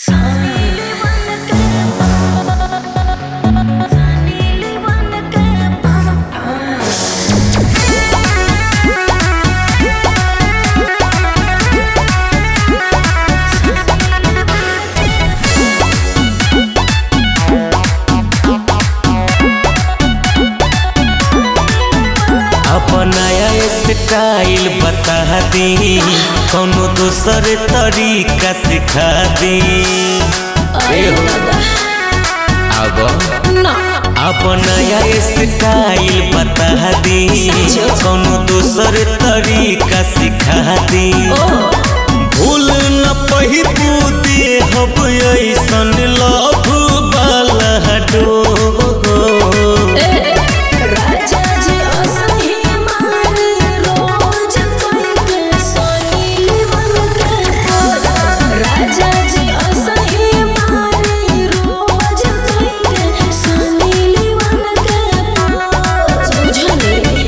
Style बता दी कौनो दूसर तरीका सिखा दी अरे ए हो। दादा अब ना अब नया स्टाइल बता दी सचो? कौनो दूसर तरीका सिखा दी ओ भूल न पही तू दे हब ऐसन लव वाला डोर ए राजा जी असही मारे रोज कइके सोनीली बनके राजा जी असही मारे रोज कइके सोनीली बनके बुझली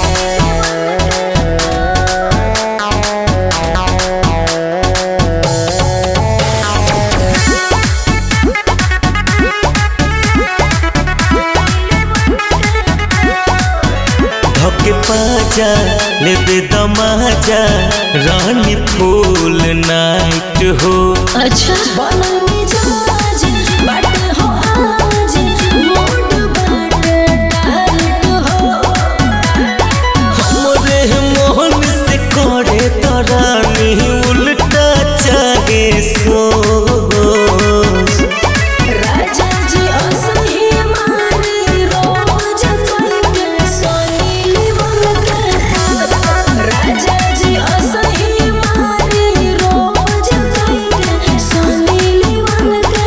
धके पाजा लेबे दमाजा रानी फूल नाइट हो अच्छा बननी जहाज बाट हो आज मूड बाट टाइट हो हमरे मोहन से करे तरानी उल्टा चाहे सोच राजा जी असही मारे रोज कइके सोनीली बनके राजा जी असही मारे रोज कइके सोनीली बनके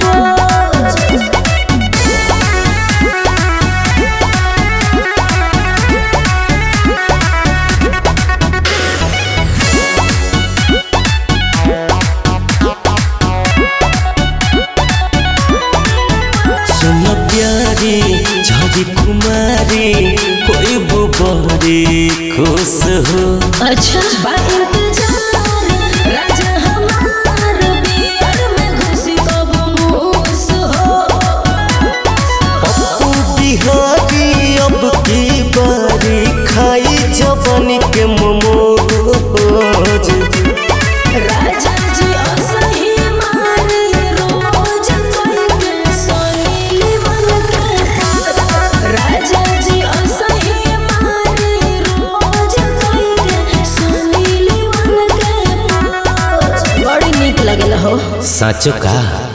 सुन प्यारी झरी कुमारी कोई बुबरी खुश हो अच्छा बात जान राजा हमार बियर में घुसी कब मूस हो पप्पू बिहारी अब की बारी खाई जवानी के मोमोज राजा जी असही मारे रोज कइके सोनीली बनके राजा जी असही मारे रोज कइके सोनीली बनके बड़ी नीक लगेला हो साचो का